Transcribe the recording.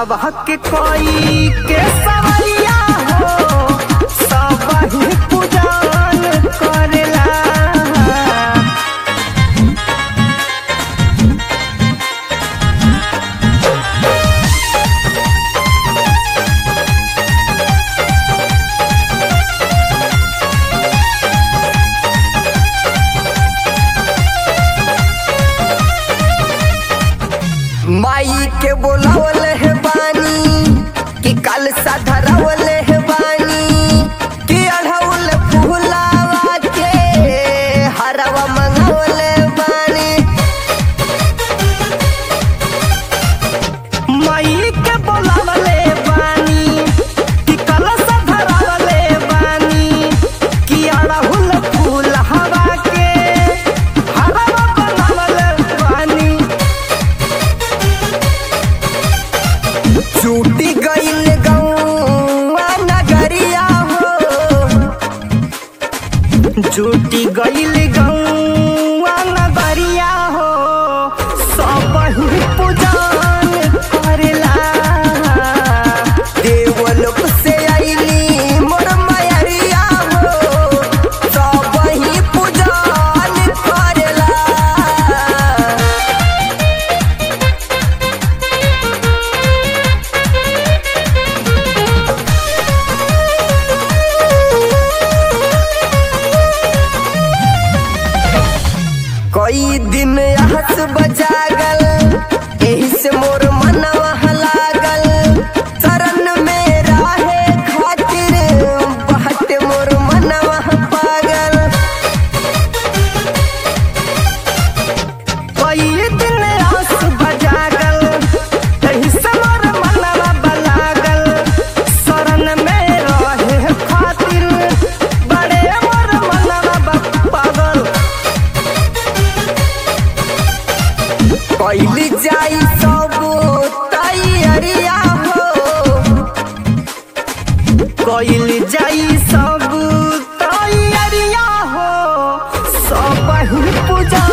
सब हक कोई के सवैया हो सब ही पूजन करेला माई के बोलावल है बानी कि कल सा धरावल है बानी कि अढ़ौल फूलावा के हरवा मंगावल बानी माई के बोलावल बानी कि कल सा धरावल बानी कि अढ़ौल फूल हवा के हरवा बनावल बानी छूटी गईल गौआ नगरिया हो छूटी गईल गौआ नगरिया हो सब ही पूजन करेला देवलोक से आईली मोर मयरिया हो सब ही पूजन करेला कई दिन हंस बजागल एही से मोर मनवा लागल शरण में राहे खातिर बहत मोर मनवा पागल कई दिन हंस बजागल एही से मोर मनवा बलागल शरण में रहे खातिर बड़े मोर मनवा पागल कैली जाई सब तैयारिया हो कैली जाई सब तैयारिया हो सब ही पूजा